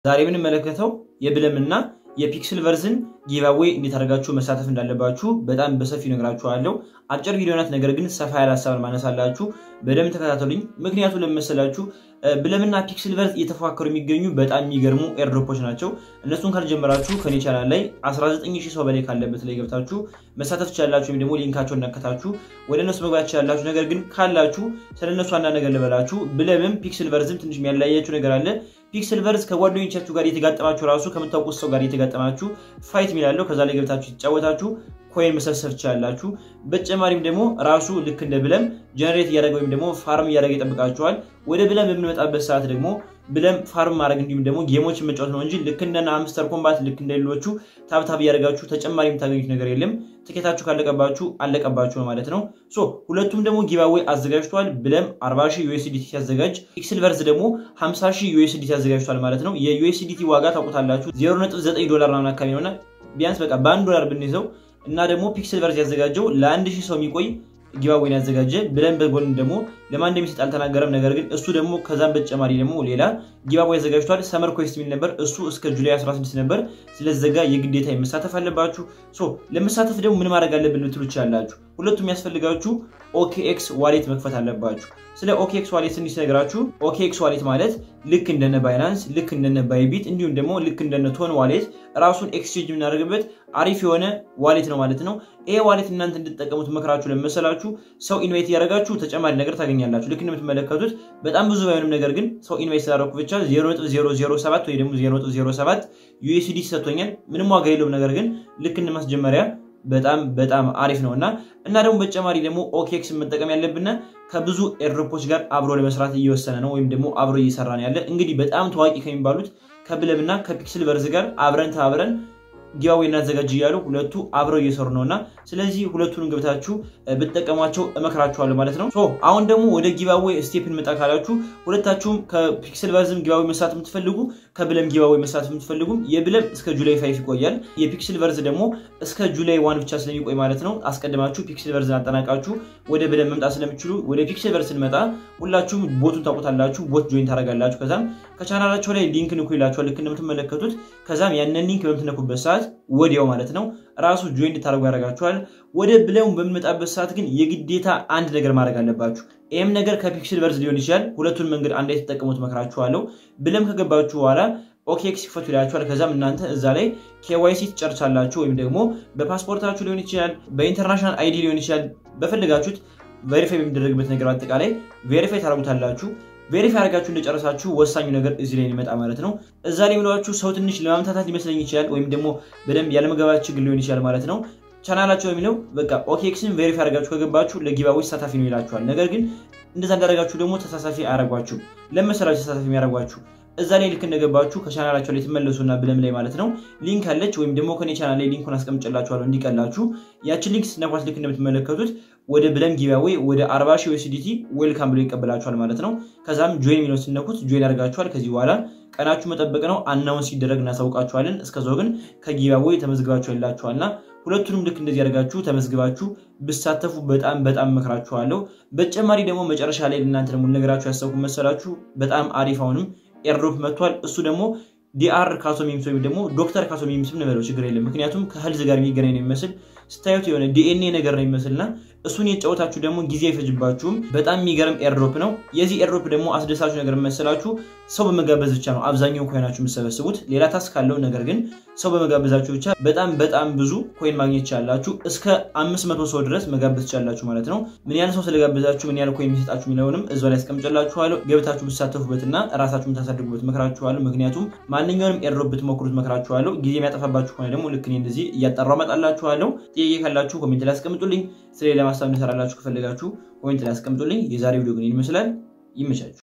ዛሬ የምንመለከተው የብለምና የፒክስል ቨርዝን ጊቫዌይ እንዴት አድርጋችሁ መሳተፍ እንዳለባችሁ በጣም በሰፊ ነግራችኋለሁ። አጭር ቪዲዮ ናት፣ ነገር ግን ሰፋ ያለ ሀሳብን ማነሳላችሁ። በደንብ ተከታተሉኝ። ምክንያቱ ለመሰላችሁ ብለምና ፒክስል ቨርዝ እየተፎካከሩ የሚገኙ በጣም የሚገርሙ ኤርድሮፖች ናቸው። እነሱን ካልጀመራችሁ ከኔ ቻናል ላይ 19000 ሰው በላይ ካለበት ላይ ገብታችሁ መሳተፍ ትችላላችሁ፣ ወይም ደግሞ ሊንካቸውን ነከታችሁ ወደ እነሱ መግባት ትችላላችሁ። ነገር ግን ካላችሁ ስለነሱ አንዳንድ ነገር ልበላችሁ። ብለምም ፒክስል ቨርዝም ትንሽ የሚያለያያችሁ ነገር አለ። ፒክስል ቨርዝ ከጓደኞቻችሁ ጋር የተጋጠማችሁ ራሱ ከምታውቁት ሰው ጋር የተጋጠማችሁ ፋይት የሚላለው ከዛ ላይ ገብታችሁ የተጫወታችሁ ኮይን መሰብሰብ ትችላላችሁ። በተጨማሪም ደግሞ ራሱ ልክ እንደ ብለም ጀነሬት እያደረገ ወይም ደግሞ ፋርም እያደረገ ይጠብቃችኋል። ወደ ብለም በምንመጣበት ሰዓት ደግሞ ብለም ፋርም ማድረግ እንዲሁም ደግሞ ጌሞችን መጫወት ነው እንጂ ልክ እንደ አምስተር ኮምባት ልክ እንደ ሌሎቹ ታብታብ እያደረጋችሁ ተጨማሪ የምታገኙት ነገር የለም። ትኬታችሁ ካለቀባችሁ አለቀባችሁ ነው ማለት ነው። ሶ ሁለቱም ደግሞ ጊቫዌይ አዘጋጅቷል። ብለም 40 ሺህ ዩኤስዲቲ ሲያዘጋጅ ፒክስል ቨርዝ ደግሞ 50 ሺህ ዩኤስዲቲ አዘጋጅቷል ማለት ነው። የዩኤስዲቲ ዋጋ ታውቁታላችሁ 0.9 ዶላር ምናምን አካባቢ ነውና ቢያንስ በቃ በአንድ ዶላር ብንይዘው እና ደግሞ ፒክስል ቨርዝ ያዘጋጀው ለአንድ ሺህ ሰው የሚቆይ ጊቫዌይን ያዘጋጀ ብለን በጎን ደግሞ ለማን እንደሚሰጥ አልተናገረም። ነገር ግን እሱ ደግሞ ከዛም በተጨማሪ ደግሞ ሌላ ጊቫዌይ ያዘጋጅቷል። ሰመር ኮስት የሚል ነበር። እሱ እስከ ጁላይ 16 ነበር ስለዘጋ የግዴታ መሳተፍ አለባችሁ። ሶ ለመሳተፍ ደግሞ ምን ማድረግ አለብን ልትሉ ትችላላችሁ። ሁለቱም የሚያስፈልጋችሁ ኦኬኤክስ ዋሌት መክፈት አለባችሁ። ስለ ኦኬኤክስ ዋሌት ትንሽ ነገራችሁ። ኦኬኤክስ ዋሌት ማለት ልክ እንደነ ባይናንስ፣ ልክ እንደነ ባይቢት እንዲሁም ደግሞ ልክ እንደነ ቶን ዋሌት ራሱን ኤክስቼንጅ የምናደርግበት አሪፍ የሆነ ዋሌት ነው ማለት ነው። ይሄ ዋሌት እናንተ እንድትጠቀሙት መክራችሁ ለመሰላችሁ ሰው ኢንቫይት እያደረጋችሁ ተጨማሪ ነገር ታገኛላችሁ። ልክ እንደምትመለከቱት በጣም ብዙ ባይሆንም ነገር ግን ሰው ኢንቫይት ስላደረኩ ብቻ 0.007 ወይ ደግሞ 0.07 ዩኤስዲ ሰጥቶኛል። ምንም ዋጋ የለውም። ነገር ግን ልክ እንደማስጀመሪያ በጣም በጣም አሪፍ ነው እና እና ደግሞ በተጨማሪ ደግሞ ኦኬክስ መጠቀም ያለብን ከብዙ ኤርድሮፖች ጋር አብሮ ለመስራት እየወሰነ ነው ወይም ደግሞ አብሮ እየሰራ ነው ያለ። እንግዲህ በጣም ታዋቂ ከሚባሉት ከብለም እና ከፒክስል ቨርዝ ጋር አብረን ተባብረን ጊቫዌይ እናዘጋጅ እያሉ ሁለቱ አብረው እየሰሩ ነው እና ስለዚህ ሁለቱን ገብታችሁ ብትጠቀሟቸው እመክራችኋለሁ ማለት ነው። አሁን ደግሞ ወደ ጊቫዌይ ስቴፕ እንመጣ ካላችሁ ሁለታችሁም ከፒክስል ቨርዝም ጊቫዌይ መሳተፍ የምትፈልጉ ከብለም ጊቫዌይ መሳተፍ የምትፈልጉም የብለም እስከ ጁላይ ፋይፍ ይቆያል። የፒክስል ቨርዝ ደግሞ እስከ ጁላይ ዋን ብቻ ስለሚቆይ ማለት ነው። አስቀድማችሁ ፒክስል ቨርዝን አጠናቃችሁ ወደ ብለም መምጣት ስለምችሉ ወደ ፒክስል ቨርዝ ስንመጣ ሁላችሁም ቦቱን ታውቁታላችሁ። ቦት ጆይን ታደርጋላችሁ። ከዛም ከቻናላቸው ላይ ሊንክ ንኩ ይላችኋል ልክ እንደምትመለከቱት። ከዛም ያንን ሊንክ በምትነኩበት ሰዓት ወዲያው ማለት ነው ራሱ ጆይን እንድታደርጉ ያደርጋችኋል። ወደ ብለም በምንመጣበት ሰዓት ግን የግዴታ አንድ ነገር ማድረግ አለባችሁ። ይህም ነገር ከፒክስል ቨርዝ ሊሆን ይችላል። ሁለቱን መንገድ አንድ የተጠቀሙት መክራችኋለሁ። ብለም ከገባችሁ በኋላ ኦኬክስ ይክፈቱ ይላችኋል። ከዛም እናንተ እዛ ላይ ኬዋይሲ ትጨርሳላችሁ። ወይም ደግሞ በፓስፖርታችሁ ሊሆን ይችላል፣ በኢንተርናሽናል አይዲ ሊሆን ይችላል። በፈለጋችሁት ቬሪፋይ በሚደረግበት ነገር አጠቃላይ ቬሪፋይ ታደርጉታላችሁ። ቬሪፋይ አድርጋችሁ እንደጨረሳችሁ ወሳኙ ነገር እዚህ ላይ ሊመጣ ማለት ነው። እዛ ላይ የሚሏችሁ ሰው ትንሽ ለማምታታት ሊመስለኝ ይችላል፣ ወይም ደግሞ በደንብ ያለመገባት ችግር ሊሆን ይችላል ማለት ነው። ቻናላቸው የሚለው በቃ ኦኬክስን ቬሪፋይ አድርጋችሁ ከገባችሁ ለጊቫዌይ ተሳታፊ ነው ይላችኋል። ነገር ግን እንደዛ እንዳደረጋችሁ ደግሞ ተሳታፊ አያደርጓችሁ። ለመሰላችሁ ተሳታፊ የሚያደርጓችሁ እዛ ላይ ልክ እንደገባችሁ ከቻናላቸው ላይ ትመለሱና ብለም ላይ ማለት ነው ሊንክ አለች፣ ወይም ደግሞ ከኔ ቻናል ላይ ሊንኩን አስቀምጭላችኋለሁ እንዲቀላችሁ። ያችን ሊንክ ስነኳት ልክ እንደምትመለከቱት ወደ ብለም ጊቫዌይ ወደ 40 ሺህ ዩኤስዲቲ ዌልካም ብሎ ይቀበላችኋል ማለት ነው። ከዛም ጆይን የሚለው ስነኩት ጆይን ያደርጋችኋል። ከዚህ በኋላ ቀናችሁ መጠበቅ ነው። አናውን ሲደረግ እናሳውቃችኋለን። እስከዛው ግን ከጊቫዌይ ተመዝግባችሁ ይላችኋልና ሁለቱንም ልክ እንደዚህ ያደርጋችሁ ተመዝግባችሁ ብሳተፉ በጣም በጣም መክራችኋለሁ። በተጨማሪ ደግሞ መጨረሻ ላይ እናንተ ደግሞ ነገራችሁ ያሰብኩ መሰላችሁ በጣም አሪፍ አሁንም ኤርድሮፕ መጥቷል። እሱ ደግሞ ዲአር ካሶሚምስ ወይም ደግሞ ዶክተር ካሶሚምስ እንበለው ችግር የለም። ምክንያቱም ከህልዝ ጋር የሚገናኝ ነው የሚመስል ስታዩት የሆነ ዲኤንኤ ነገር ነው የሚመስልና እሱን የጫወታችሁ ደግሞ ጊዜ አይፈጅባችሁም። በጣም የሚገርም ኤርድሮፕ ነው። የዚህ ኤርድሮፕ ደግሞ አስደሳችሁ ነገር መሰላችሁ ሰው በመጋበዝ ብቻ ነው አብዛኛው ኮይናችሁ የምትሰበስቡት። ሌላ ታስክ ካለው ነገር ግን ሰው በመጋበዛችሁ ብቻ በጣም በጣም ብዙ ኮይን ማግኘት ይቻላችሁ። እስከ አምስት መቶ ሰው ድረስ መጋበዝ ይቻላችሁ ማለት ነው። ምን ያህል ሰው ስለጋበዛችሁ ምን ያህል ኮይን የሚሰጣችሁ የሚለውንም እዛ ላይ አስቀምጨላችኋለሁ። ገብታችሁ ብትሳተፉበትና ራሳችሁ የምታሳድጉበት መክራችኋለሁ። ምክንያቱም ማንኛውንም ኤርድሮፕ ብትሞክሩት መክራችኋለሁ። ጊዜ የሚያጠፋባችሁ ከሆነ ደግሞ ልክ እኔ እንደዚህ እያጠራሁ እመጣላችኋለሁ። ጥያቄ ካላችሁ ኮሜንት ላይ አስቀምጡልኝ። ስለሌላ ማሳብ እንሰራላችሁ ከፈለጋችሁ ኮሜንት ላይ አስቀምጡልኝ። የዛሬ ቪዲዮ ግን ይመስላል። ይመቻችሁ።